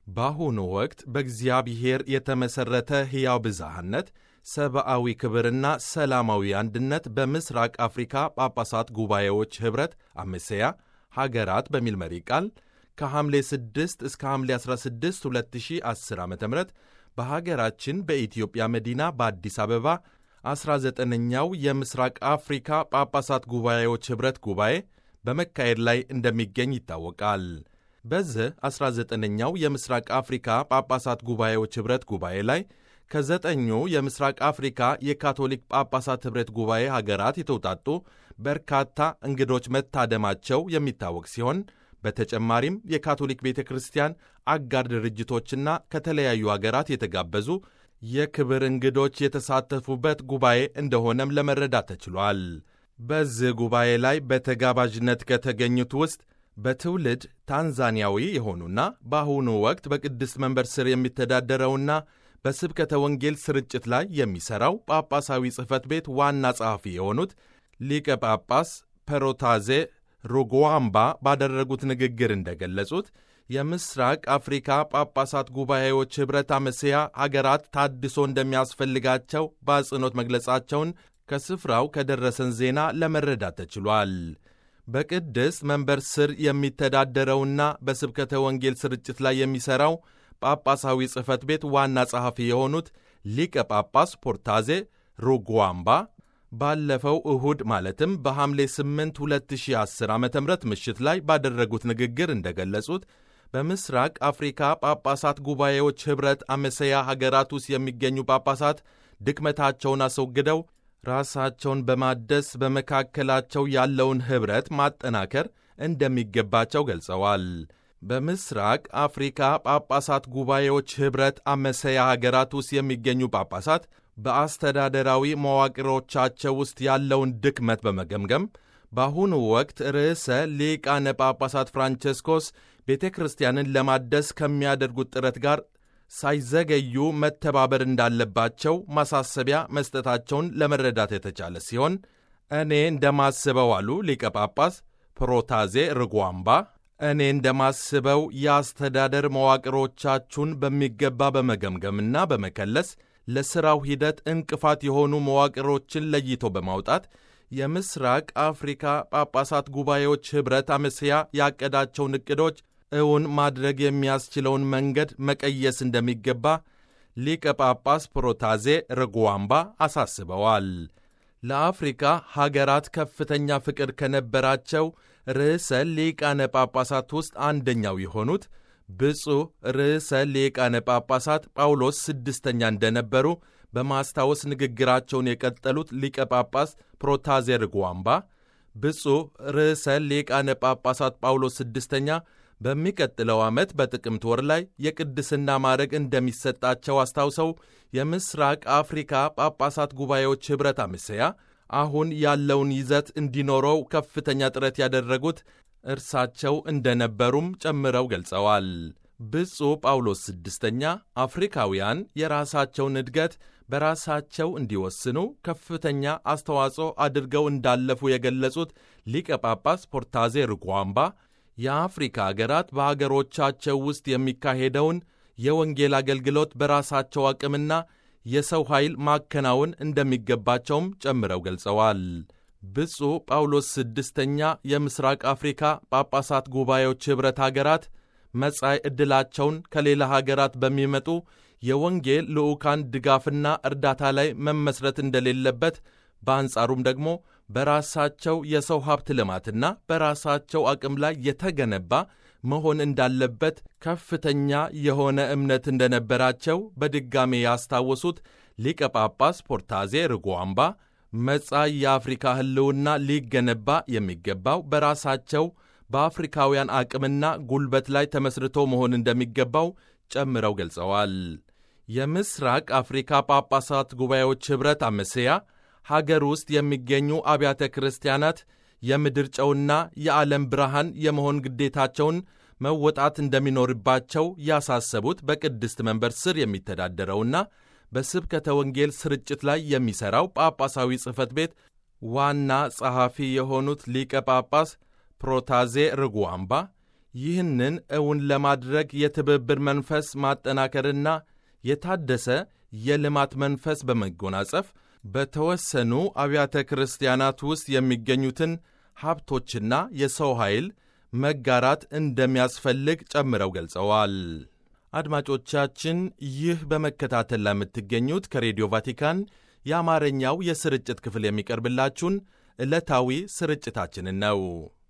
በአሁኑ ወቅት በእግዚአብሔር የተመሠረተ ሕያው ብዝሃነት፣ ሰብአዊ ክብርና ሰላማዊ አንድነት በምስራቅ አፍሪካ ጳጳሳት ጉባኤዎች ኅብረት አመሰያ ሀገራት በሚል መሪ ቃል ከሐምሌ 6 እስከ ሐምሌ 16 2010 ዓ ም በሀገራችን በኢትዮጵያ መዲና በአዲስ አበባ 19ኛው የምስራቅ አፍሪካ ጳጳሳት ጉባኤዎች ኅብረት ጉባኤ በመካሄድ ላይ እንደሚገኝ ይታወቃል። በዚህ 19ኛው የምስራቅ አፍሪካ ጳጳሳት ጉባኤዎች ኅብረት ጉባኤ ላይ ከዘጠኙ የምስራቅ አፍሪካ የካቶሊክ ጳጳሳት ኅብረት ጉባኤ ሀገራት የተውጣጡ በርካታ እንግዶች መታደማቸው የሚታወቅ ሲሆን በተጨማሪም የካቶሊክ ቤተ ክርስቲያን አጋር ድርጅቶችና ከተለያዩ አገራት የተጋበዙ የክብር እንግዶች የተሳተፉበት ጉባኤ እንደሆነም ለመረዳት ተችሏል። በዚህ ጉባኤ ላይ በተጋባዥነት ከተገኙት ውስጥ በትውልድ ታንዛኒያዊ የሆኑና በአሁኑ ወቅት በቅድስት መንበር ስር የሚተዳደረውና በስብከተ ወንጌል ስርጭት ላይ የሚሠራው ጳጳሳዊ ጽሕፈት ቤት ዋና ጸሐፊ የሆኑት ሊቀ ጳጳስ ፐሮታዜ ሩጓምባ ባደረጉት ንግግር እንደገለጹት የምስራቅ አፍሪካ ጳጳሳት ጉባኤዎች ኅብረት አመሰያ አገራት ታድሶ እንደሚያስፈልጋቸው በአጽንኦት መግለጻቸውን ከስፍራው ከደረሰን ዜና ለመረዳት ተችሏል። በቅድስት መንበር ስር የሚተዳደረውና በስብከተ ወንጌል ስርጭት ላይ የሚሠራው ጳጳሳዊ ጽሕፈት ቤት ዋና ጸሐፊ የሆኑት ሊቀ ጳጳስ ፖርታዜ ሩጓምባ ባለፈው እሁድ ማለትም በሐምሌ 8 2010 ዓ ም ምሽት ላይ ባደረጉት ንግግር እንደገለጹት በምስራቅ አፍሪካ ጳጳሳት ጉባኤዎች ኅብረት አመሰያ ሀገራት ውስጥ የሚገኙ ጳጳሳት ድክመታቸውን አስወግደው ራሳቸውን በማደስ በመካከላቸው ያለውን ኅብረት ማጠናከር እንደሚገባቸው ገልጸዋል። በምስራቅ አፍሪካ ጳጳሳት ጉባኤዎች ኅብረት አመሰያ ሀገራት ውስጥ የሚገኙ ጳጳሳት በአስተዳደራዊ መዋቅሮቻቸው ውስጥ ያለውን ድክመት በመገምገም በአሁኑ ወቅት ርዕሰ ሊቃነ ጳጳሳት ፍራንቸስኮስ ቤተ ክርስቲያንን ለማደስ ከሚያደርጉት ጥረት ጋር ሳይዘገዩ መተባበር እንዳለባቸው ማሳሰቢያ መስጠታቸውን ለመረዳት የተቻለ ሲሆን እኔ እንደማስበው አሉ ሊቀ ጳጳስ ፕሮታዜ ርጓምባ እኔ እንደማስበው የአስተዳደር መዋቅሮቻችሁን በሚገባ በመገምገምና በመከለስ ለሥራው ሂደት እንቅፋት የሆኑ መዋቅሮችን ለይቶ በማውጣት የምስራቅ አፍሪካ ጳጳሳት ጉባኤዎች ኅብረት አመሰያ ያቀዳቸውን ዕቅዶች እውን ማድረግ የሚያስችለውን መንገድ መቀየስ እንደሚገባ ሊቀ ጳጳስ ፕሮታዜ ርጓምባ አሳስበዋል። ለአፍሪካ ሀገራት ከፍተኛ ፍቅር ከነበራቸው ርዕሰ ሊቃነ ጳጳሳት ውስጥ አንደኛው የሆኑት ብፁዕ ርዕሰ ሊቃነ ጳጳሳት ጳውሎስ ስድስተኛ እንደነበሩ በማስታወስ ንግግራቸውን የቀጠሉት ሊቀ ጳጳስ ፕሮታዜ ርጓምባ ብፁዕ ርዕሰ ሊቃነ ጳጳሳት ጳውሎስ ስድስተኛ በሚቀጥለው ዓመት በጥቅምት ወር ላይ የቅድስና ማዕረግ እንደሚሰጣቸው አስታውሰው የምስራቅ አፍሪካ ጳጳሳት ጉባኤዎች ኅብረት አመሰያ አሁን ያለውን ይዘት እንዲኖረው ከፍተኛ ጥረት ያደረጉት እርሳቸው እንደነበሩም ጨምረው ገልጸዋል። ብፁዕ ጳውሎስ ስድስተኛ አፍሪካውያን የራሳቸውን እድገት በራሳቸው እንዲወስኑ ከፍተኛ አስተዋጽኦ አድርገው እንዳለፉ የገለጹት ሊቀ ጳጳስ ፖርታዜ ርጓምባ የአፍሪካ አገራት በአገሮቻቸው ውስጥ የሚካሄደውን የወንጌል አገልግሎት በራሳቸው አቅምና የሰው ኃይል ማከናወን እንደሚገባቸውም ጨምረው ገልጸዋል። ብፁዕ ጳውሎስ ስድስተኛ የምስራቅ አፍሪካ ጳጳሳት ጉባኤዎች ኅብረት አገራት መጻኢ ዕድላቸውን ከሌላ ሀገራት በሚመጡ የወንጌል ልዑካን ድጋፍና እርዳታ ላይ መመስረት እንደሌለበት በአንጻሩም ደግሞ በራሳቸው የሰው ሀብት ልማትና በራሳቸው አቅም ላይ የተገነባ መሆን እንዳለበት ከፍተኛ የሆነ እምነት እንደነበራቸው በድጋሜ ያስታወሱት ሊቀ ጳጳስ ፖርታዜ ርጓምባ መጻኢ የአፍሪካ ሕልውና ሊገነባ የሚገባው በራሳቸው በአፍሪካውያን አቅምና ጉልበት ላይ ተመስርቶ መሆን እንደሚገባው ጨምረው ገልጸዋል። የምስራቅ አፍሪካ ጳጳሳት ጉባኤዎች ኅብረት አመሰያ ሀገር ውስጥ የሚገኙ አብያተ ክርስቲያናት የምድር ጨውና የዓለም ብርሃን የመሆን ግዴታቸውን መወጣት እንደሚኖርባቸው ያሳሰቡት በቅድስት መንበር ስር የሚተዳደረውና በስብከተ ወንጌል ስርጭት ላይ የሚሠራው ጳጳሳዊ ጽሕፈት ቤት ዋና ጸሐፊ የሆኑት ሊቀ ጳጳስ ፕሮታዜ ርጓምባ ይህንን እውን ለማድረግ የትብብር መንፈስ ማጠናከርና የታደሰ የልማት መንፈስ በመጎናጸፍ በተወሰኑ አብያተ ክርስቲያናት ውስጥ የሚገኙትን ሀብቶችና የሰው ኃይል መጋራት እንደሚያስፈልግ ጨምረው ገልጸዋል። አድማጮቻችን ይህ በመከታተል ላይ የምትገኙት ከሬዲዮ ቫቲካን የአማርኛው የስርጭት ክፍል የሚቀርብላችሁን ዕለታዊ ስርጭታችንን ነው።